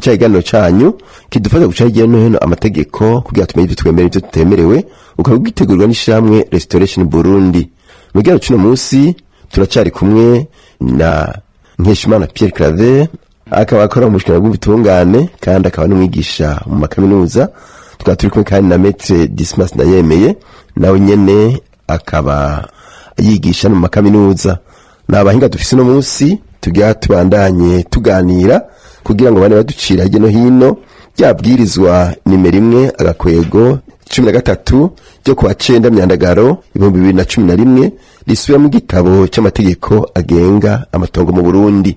ca kiganiro canyu kidufasha guca hirya no hino amategeko kugira tumenye ivyo twemerewe ivyo tutemerewe ukaba gitegurwa n'ishirahamwe restoration burundi mu kiganiro c'uno munsi turacari kumwe na nkeshimana pierre claver akaba akora mu bushikana bw'ubutungane kandi akaba n'umwigisha mu makaminuza tukaba turi kumwe kandi na metre dismas ndayemeye nawe nyene akaba yigisha no mu makaminuza ni abahinga dufise uno munsi tugira tubandanye tuganira kugira ngo bane baducira hirya no hino ryabwirizwa nimero imwe agakwego cumi na gatatu ryo kuwa cenda myandagaro ibihumbi bibiri na cumi na rimwe risubira mu gitabo c'amategeko agenga amatongo mu burundi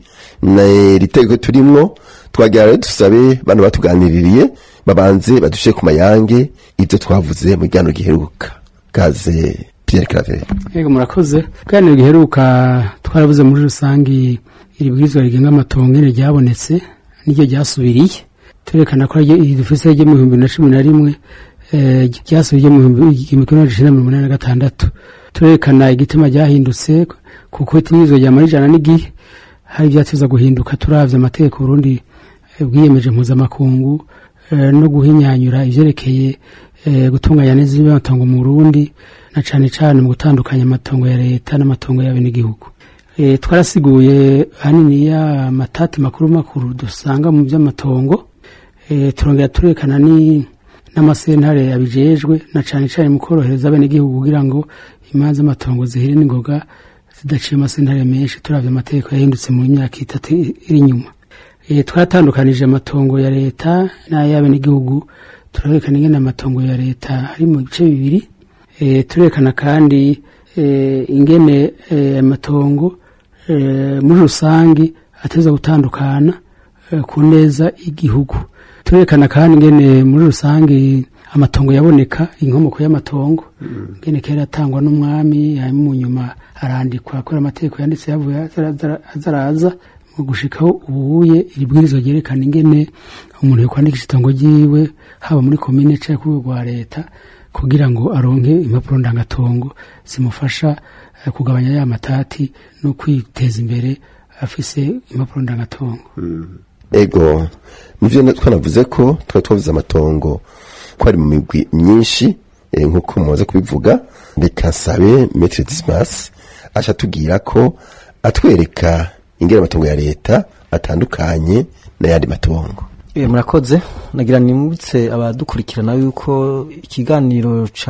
iri tegeko turimwo twagira rero dusabe bano batuganiririye babanze badushe ku mayange ivyo twavuze mu kiganiro giheruka kaze Pierre Claver yego murakoze kuganiro giheruka twaravuze muri rusangi iri bwirizwa rigenga amatongo nyene ryabonetse niryo ryasubiriye turekana ko iri dufise ryo mu bihumbi na cumi na rimwe ryasubiriye mu gihumbi kimwe magana cenda mirongo inani na gatandatu turerekana igituma ryahindutse kuko itinizwa rya mara ijana n'igihe hari ivyateza guhinduka turavye amategeko Burundi bwiyemeje mpuzamakungu no guhinyanyura ivyerekeye gutunganya neza amatongo mu Burundi na cane cane mu gutandukanya amatongo ya leta n'amatongo y'abenegihugu e, twarasiguye hanini ya matati makuru makuru dusanga mu vy'amatongo e, turongera turekana ni n'amasentare abijejwe na cane cane mu korohereza abenegihugu kugira ngo imanza z'amatongo zihire n'ingoga zidaciye amasentare menshi turavye amategeko yahindutse mu myaka itatu iri inyuma e, twaratandukanije amatongo ya leta n'ay'abenegihugu turerekana ingene amatongo ya leta ari mu bice bibiri e, turerekana kandi e, ingene e, amatongo e, muri rusangi ateza gutandukana e, ku neza igihugu turerekana kandi ingene muri rusangi amatongo yaboneka inkomoko y'amatongo ingene kera atangwa n'umwami hanyuma mu nyuma arandikwa kubera amategeko yanditse yavuye azaraza mu gushikaho ubuye iri bwirizwa ryerekana ingene umuntu yokwandikisha itongo ryiwe haba muri komine canke ku rwego rwa leta kugira ngo aronke impapuro ndangatongo zimufasha uh, kugabanya ya matati no kwiteza imbere afise impapuro ndangatongo mm. ego nivyo twanavuze ko twari twavuze amatongo ko ari mu migwi myinshi e, nk'uko mumaze kubivuga reka nsabe metre dismas aca tubwira ko atwereka ingene amatongo ya leta atandukanye n'ayandi matongo e, murakoze nagira nimubitse abadukurikirana yuko ikiganiro ca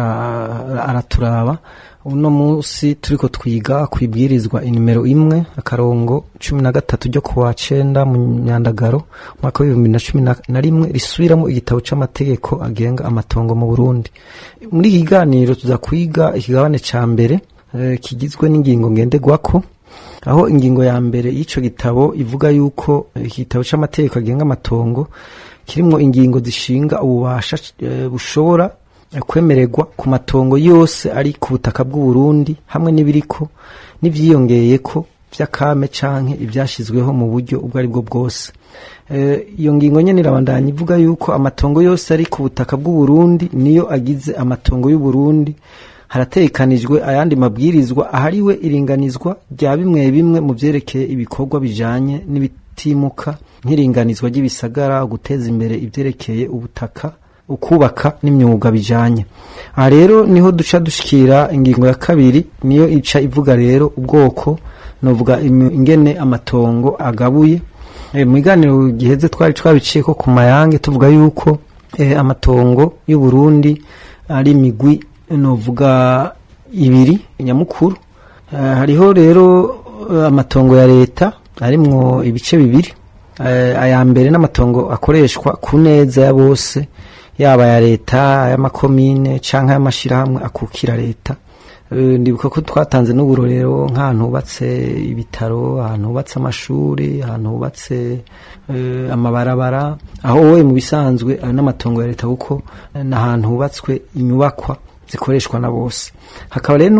araturaba uno munsi turiko twiga kwibwirizwa inimero imwe akarongo cumi na gatatu ryo kuwa cenda mu myandagaro umwaka w'ibihumbi na cumi na rimwe risubiramo igitabo c'amategeko agenga amatongo mu burundi muri iki kiganiro tuza kwiga ikigabane ca mbere e, kigizwe n'ingingo ngenderwako aho ingingo ya mbere y'ico gitabo ivuga yuko igitabo c'amategeko agenga amatongo kirimwo ingingo zishinga ububasha e, bushobora kwemererwa ku matongo yose ari ku butaka bw'uburundi hamwe n'ibiriko n'ivyiyongeyeko vy'akame canke ivyashizweho mu buryo ubwo ari bwo bwose iyo ngingo nyene irabandanya ivuga yuko amatongo yose ari ku butaka bw'uburundi niyo agize amatongo y'uburundi haratekanijwe ayandi mabwirizwa ahariwe iringanizwa rya bimwe bimwe mu vyerekeye ibikorwa bijanye n'ibitimuka nk'iringanizwa ry'ibisagara guteza imbere ivyerekeye ubutaka ukubaka n'imyuga bijanye aha rero niho duca dushikira ingingo ya kabiri niyo ica ivuga rero ubwoko novuga ingene amatongo agabuye e, mu biganiro giheze twari twabiciye ko ku mayange tuvuga yuko e, amatongo y'uburundi ari imigwi novuga ibiri nyamukuru e, hariho rero amatongo ya leta arimwo ibice bibiri e, aya mbere n'amatongo akoreshwa ku neza ya bose yaba ya leta ay'amakomine canke ay'amashirahamwe akukira leta ndibuka ko twatanze n'uburorero nk'ahantu hubatse ibitaro ahantu hubatse amashuri ahantu hubatse amabarabara aho wowe mu bisanzwe ayo n'amatongo ya leta kuko n'ahantu hubatswe inyubakwa zikoreshwa na bose hakaba rero